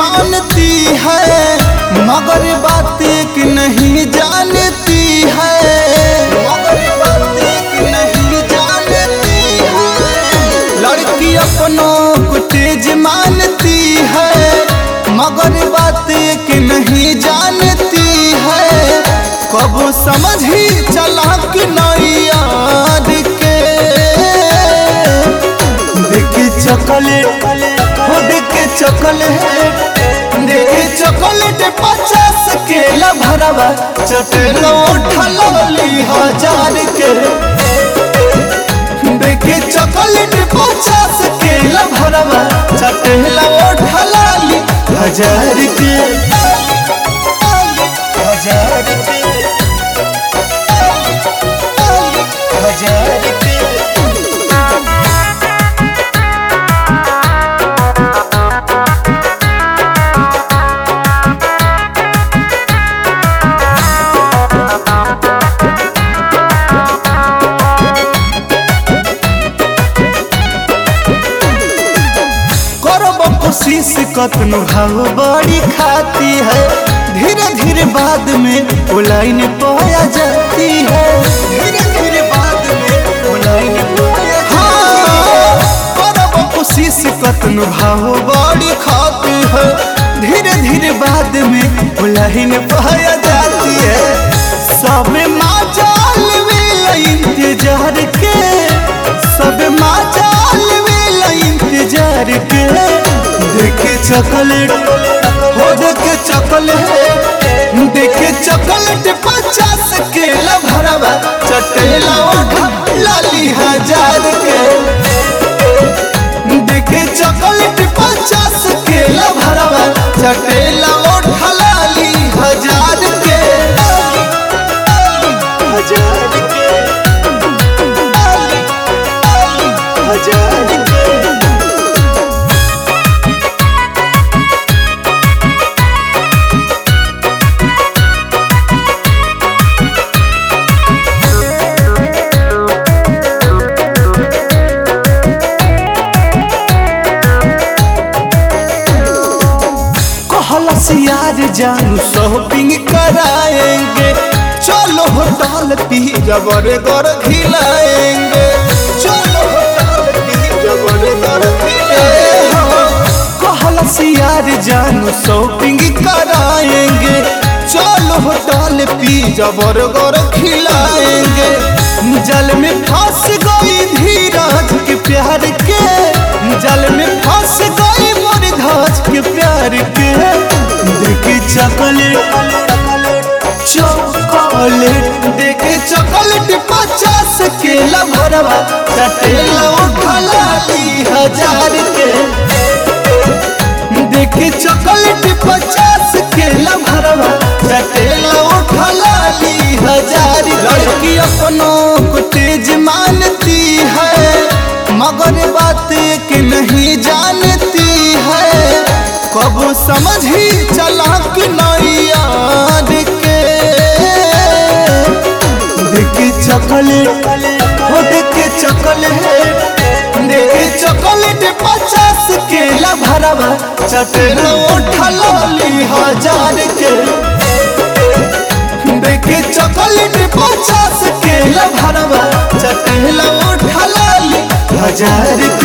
मानती है मगर बात एक नहीं जानती है मगर बात एक नहीं जानती है लड़की अपनों को तेज मानती है मगर बात एक नहीं जानती है कब समझ ही चला कि नहीं यार के देखे चॉकलेट हो देखे चॉकलेट देखे चॉकलेट पचास के भरवा चटेलो उठली हजार के देखे चॉकलेट पचास के भरवा चटेलो उठली हजार के हजार के हजार के करब कोशिश कतनो भाव बड़ी खाती है धीरे धीरे बाद में वो लाइन पाया जाती है धीरे धीरे बाद में वो लाइन पाया हाँ करब कोशिश कतनो भाव बड़ी खाती है धीरे धीरे बाद में वो लाइन पाया जाती है सब माजाल में इंतजार के सब माजाल में इंतजार के देखे चॉकलेट हो देखे चॉकलेट देखे चॉकलेट पचास के भरवा चटेला उठा लाली हजार के देखे चॉकलेट पचास के भरवा चटेला उठा लाली हजार के हजार के हजार के कहलस यार जानू शॉपिंग कराएंगे चलो होटल पी जबर गर खिलाएंगे चलो होटल पी जबर गर खिलाएंगे कहलस यार जानू शॉपिंग कराएंगे चलो होटल पी जबर गर खिलाएंगे जल में फंस गई धीरज के प्यार के जल में फंस गई मोर धाज के प्यार के देखे चॉकलेट चॉकलेट देखे चॉकलेट पचास के भरवा चटेला उठलाली हजार के देखे चॉकलेट पचास के भरवा चटेला उठलाली हजार लड़की अपनों को तेज मानती है मगर बात एक नहीं जानती है कब समझ ही चला कि नहीं यार के देखे चॉकलेट हो देखे चॉकलेट देखे चॉकलेट पचास के भरवा चटेलो उठली हजार के देखे चॉकलेट पचास के भरवा चटेलो उठली हजार